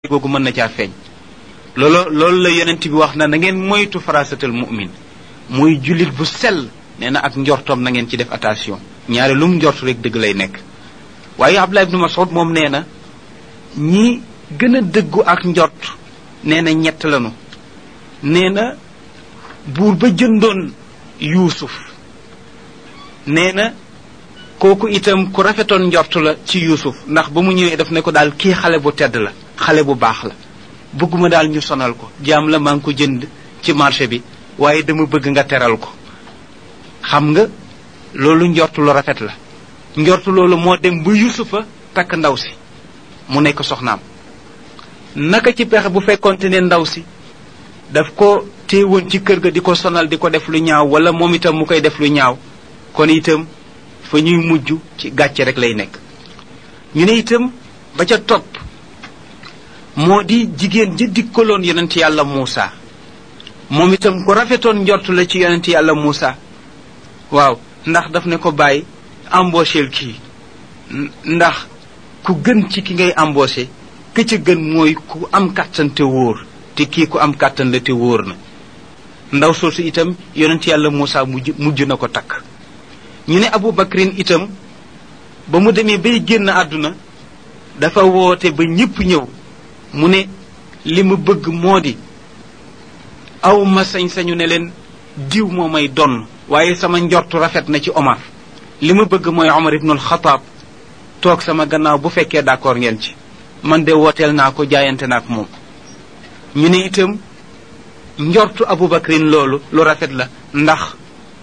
googu mën na caa feeñ loolu loolu la yonent bi wax na na ngeen moytu farasatal mu'min muy jullit bu sell nee na ak njortoom na ngeen ci def attention ñaare lu mu njort rek dëgg lay nekk waaye Abdullah ibnu Mas'ud moom nee na ñi gën a dëggu ak njort nee na ñett lanu nee na buur ba jëndoon yuusuf nee na kooku itam ku rafetoon njort la ci yuusuf ndax ba mu ñëwee daf ne ko daal kii xale bu tedd la xale bu baax la bëgguma daal ñu sonal ko jaam la maa ngi ko jënd ci marché bi waaye dama bëgg nga teral ko xam nga loolu njort lu rafet la njort loolu moo dem ba yusufa takk ndaw si mu nekk soxnaam naka ci pexe bu fekkonte ne ndaw si daf ko téewoon ci kër ga di ko sonal di ko def lu ñaaw wala moom itam mu koy def lu ñaaw kon itam fa ñuy mujj ci gàcce rek lay nekk ñu ne itam ba ca topp moo di jigéen ja dikkaloon yonent yàlla Muusa moom itam ku rafetoon njortu la ci yonent yàlla Muusa waaw ndax daf ne ko bàyyi embaucheel kii ndax ku gën ci ki ngay embauché ki ca gën mooy ku am kàttan te wóor te kii ku am kàttan la te wóor na ndaw soosu itam yonent yàlla Muusa mujj mujj na ko takk ñu ne Abu Bakrin itam ba mu demee bay génn àdduna dafa woote ba ñépp ñëw mu ne li mu bëgg moo di aw ma sañ-sañu ne leen diw moo may donn waaye sama njortu rafet na ci Omar li ma bëgg mooy Omar ibnul Xataab toog sama gannaaw bu fekkee d'accord ngeen ci man de wooteel naa ko jaayante naa ak moom ñu ne itam njortu Abu Bakrin loolu lu rafet la ndax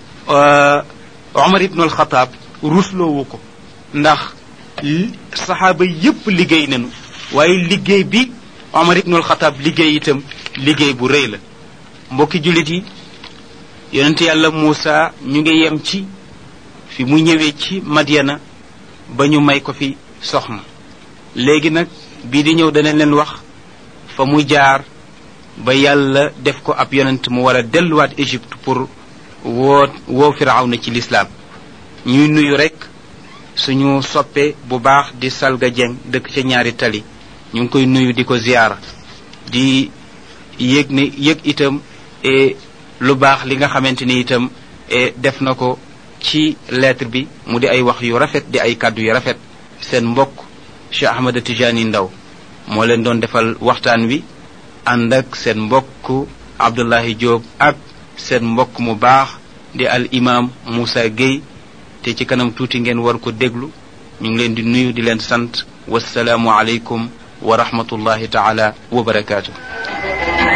Omar ibnul Xataab rusloowu ko ndax saxaaba yépp liggéey nañu waaye liggéey bi Omar ibnul Xataab liggéey itam liggéey bu rëy la mbokki jullit yi yonent yàlla Muusa ñu ngi yem ci fi mu ñëwee ci Madyana ba ñu may ko fi soxna léegi nag bii di ñëw danañ leen wax fa mu jaar ba yàlla def ko ab yonent mu war a delluwaat Égypte pour woo woo Firawna ci lislaam ñuy nuyu rekk suñu soppe bu baax di Salga Dieng dëkk ca ñaari tali ñu ngi koy nuyu di ko ziyaara di yëg ne yëg itam lu baax li nga xamante ni itam def na ko ci lettre bi mu di ay wax yu rafet di ay kàddu yu rafet seen mbokk Cheikh Ahmada Tijani Ndaw moo leen doon defal waxtaan wi ànd ak seen mbokk Abdullahi Diop ak seen mbokk mu baax di al imam Moussa Gueye te ci kanam tuuti ngeen war ko déglu ñu ngi leen di nuyu di leen sant wasalaamu aleykum wa rahmatullahi taala wa barakaatu